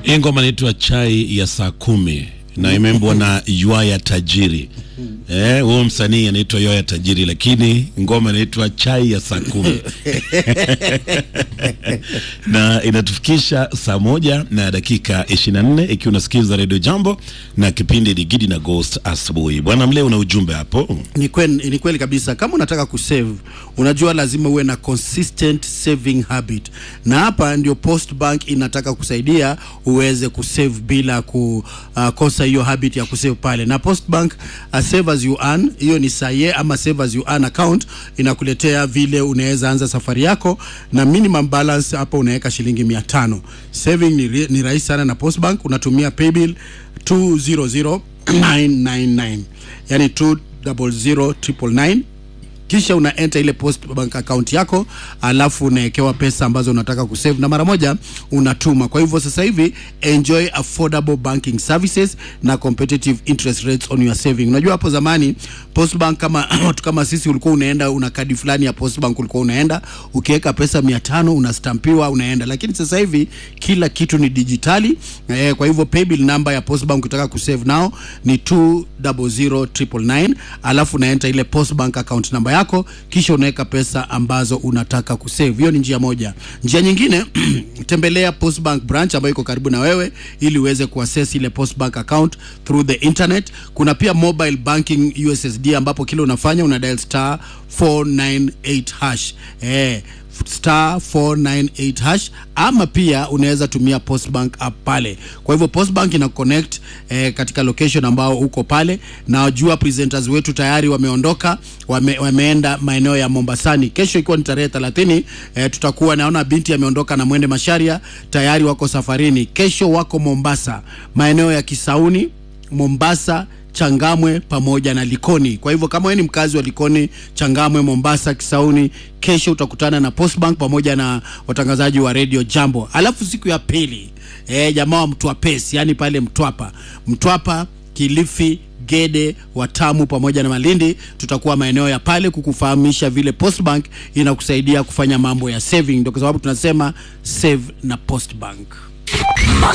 Hii ngoma inaitwa chai ya saa kumi na imeimbwa na Ywaya Tajiri. Eh, huyo msanii anaitwa Ywaya Tajiri, lakini ngoma inaitwa chai ya saa kumi na inatufikisha saa moja na dakika 24 ikiwa unasikiza Radio Jambo na kipindi Digidi na Ghost asubuhi. Bwana Mle, una ujumbe hapo? Ni kweli, ni kweli kabisa. Kama unataka kusave, unajua lazima uwe na consistent saving habit, na hapa ndio Post Bank inataka kusaidia uweze kusave bila kukosa hiyo habit ya kusave pale. Na Post Bank uh, save as you earn, hiyo ni saye ama save as you earn account inakuletea vile unaweza anza safari yako, na minimum balance hapa unaweka shilingi mia tano. Saving ni, ri- ni rahisi sana na Post Bank, unatumia paybill 200999 yani 200999 kisha una enter ile post bank account yako, alafu unawekewa pesa ambazo unataka kusave na mara moja unatuma. Kwa hivyo sasa hivi enjoy affordable banking services na competitive interest rates on your saving. Unajua hapo zamani post bank kama watu kama sisi, ulikuwa unaenda una kadi fulani ya post bank, ulikuwa unaenda ukiweka pesa mia tano unastampiwa unaenda, lakini sasa hivi kila kitu ni dijitali eh, kwa hivyo paybill number ya post bank ukitaka kusave nao ni 200999 alafu unaenta ile post bank account namba yako kisha unaweka pesa ambazo unataka kusave. Hiyo ni njia moja. Njia nyingine tembelea post bank branch ambayo iko karibu na wewe ili uweze kuaccess ile post bank account through the internet. Kuna pia mobile banking USSD ambapo kile unafanya una dial star 498 hash eh, star 498 hash ama pia unaweza tumia Postbank app pale. Kwa hivyo Postbank ina connect eh, katika location ambao uko pale, na wajua presenters wetu tayari wameondoka, wame, wameenda maeneo ya Mombasani. Kesho ikiwa ni tarehe 30 eh, tutakuwa naona binti ameondoka na Mwende Masharia tayari wako safarini. Kesho wako Mombasa, maeneo ya Kisauni, Mombasa Changamwe pamoja na Likoni. Kwa hivyo kama wewe ni mkazi wa Likoni, Changamwe, Mombasa, Kisauni, kesho utakutana na Postbank pamoja na watangazaji wa Radio Jambo. Alafu siku ya pili eh, jamaa wa Mtwapesi, yani pale Mtwapa, Mtwapa, Kilifi, Gede, Watamu pamoja na Malindi, tutakuwa maeneo ya pale kukufahamisha vile Postbank inakusaidia kufanya mambo ya saving. Ndio kwa sababu tunasema save na Postbank.